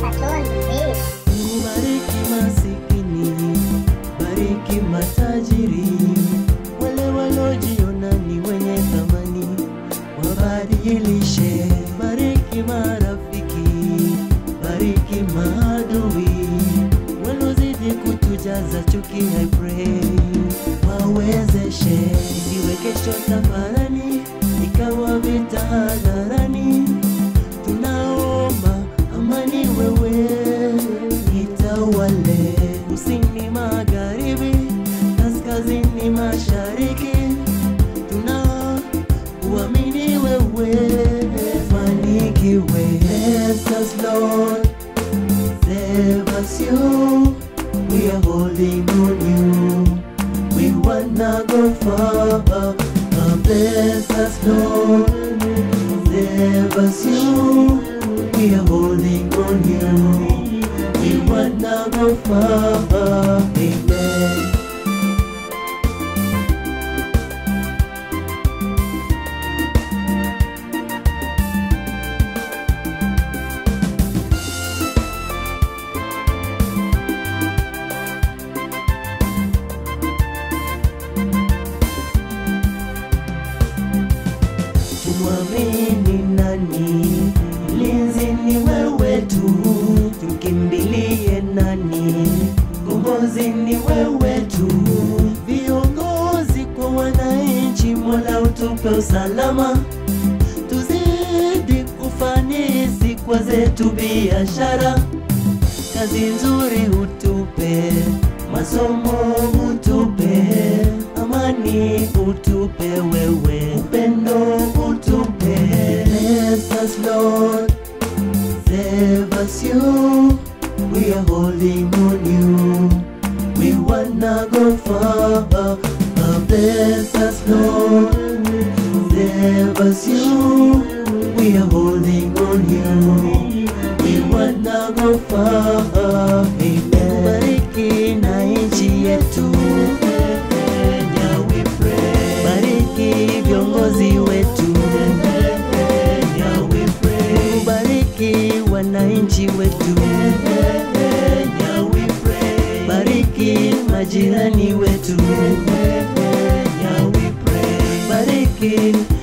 Patrol Beat. Bariki masikini, bariki matajiri, wale walojiona ni wenye thamani, wabadilishe. Bariki marafiki, bariki maadui, walozidi kutujaza chuki. I pray wawezeshe, isiwe kesho tafarani, ikawa vita hadharani tunaomba amani wewe itawale kusini magharibi kaskazini mashariki tuna uamini wewe fanikiwe Bless us Lord save us you we are holding on you we wanna go far Uh, bless us Lord save us you we are holding on you we wanna go far amen tumwamini nani? Mlinzi ni wewe tu, tukimbilie nani? Kombozi ni wewe tu, viongozi kwa wananchi, Mola utupe usalama, tuzidi kufanisi kwa zetu biashara, kazi nzuri utupe, masomo utupe, amani utupe wewe, upendo utupe. Bless us Lord, save us you, we are holding on you, we wanna go far. Uh, Bless us Lord, save us you, we are holding on you, we wanna go far. Amen. Bariki na nchi yetu Kenya, we pray. Bariki viongozi wetu Kenya, we pray. Bariki wananchi wetu Kenya, we pray. Bariki majirani wetu Kenya, we pray. Bariki